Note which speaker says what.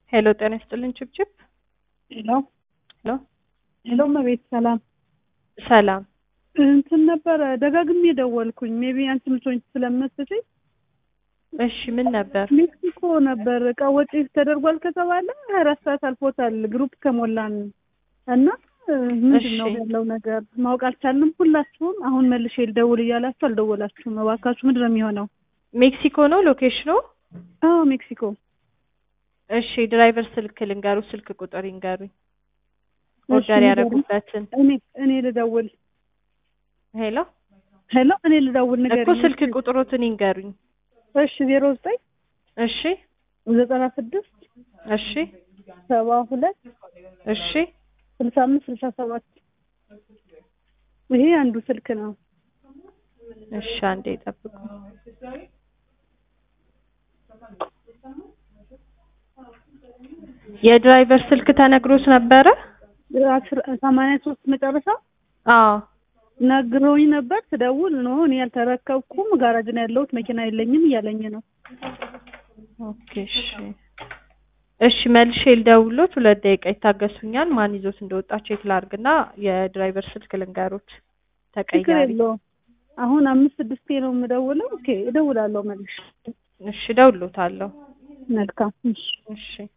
Speaker 1: ሄሎ ጤና ይስጥልኝ ችብችብ
Speaker 2: ሄሎ
Speaker 1: ሄሎ
Speaker 2: ሄሎ እመቤት ሰላም
Speaker 1: ሰላም
Speaker 2: እንትን ነበረ ደጋግሜ ደወልኩኝ ሜቢ አንቺ ምትሆኝ ስለመስለኝ
Speaker 1: እሺ ምን ነበር
Speaker 2: ሜክሲኮ ነበር እቃ ወጪ ተደርጓል ከተባለ ሀያ አራት ሰዓት አልፎታል ግሩፕ ከሞላን እና ምንድን ነው
Speaker 1: እሺ።
Speaker 2: ያለው ነገር ማወቅ አልቻልንም ሁላችሁም አሁን መልሼ ልደውል እያላችሁ አልደወላችሁም እባካችሁ ምንድን ነው የሚሆነው
Speaker 1: ሜክሲኮ ነው ሎኬሽኑ
Speaker 2: አዎ ሜክሲኮ
Speaker 1: እሺ ድራይቨር ስልክ ልንገሩ ስልክ ቁጥር ይንገሩኝ ኦርደር
Speaker 2: ንገሩኝ።
Speaker 1: ያደረጉበትን
Speaker 2: እኔ እኔ ልደውል
Speaker 1: ሄሎ
Speaker 2: ሄሎ እኔ ልደውል
Speaker 1: እኮ
Speaker 2: ንገሪኝ
Speaker 1: ስልክ ቁጥሮትን ይንገሩኝ
Speaker 2: እሺ ዜሮ ዘጠኝ
Speaker 1: እሺ
Speaker 2: ዘጠና ስድስት
Speaker 1: እሺ
Speaker 2: ሰባ ሁለት
Speaker 1: እሺ
Speaker 2: ስልሳ አምስት ስልሳ ሰባት ይሄ አንዱ ስልክ ነው
Speaker 1: እሺ አንዴ ጠብቁ የድራይቨር ስልክ ተነግሮት ነበረ
Speaker 2: አስር- ሰማንያ ሶስት መጨረሻ
Speaker 1: አዎ
Speaker 2: ነግረውኝ ነበር ስደውል ኖ እኔ ያልተረከብኩም ጋራጅ ነው ያለሁት መኪና የለኝም እያለኝ ነው
Speaker 1: ኦኬ እሺ እሺ መልሼ ልደውሎት ሁለት ደቂቃ ይታገሱኛል ማን ይዞት እንደወጣ ቼክ ላድርግና የድራይቨር ስልክ ልንገሩት
Speaker 2: ችግር
Speaker 1: ተቀያሪ
Speaker 2: የለውም አሁን አምስት ስድስቴ ነው የምደውለው ኦኬ እደውላለሁ መልሽ
Speaker 1: እሺ እደውልሎታለሁ
Speaker 2: መልካም እሺ
Speaker 1: እሺ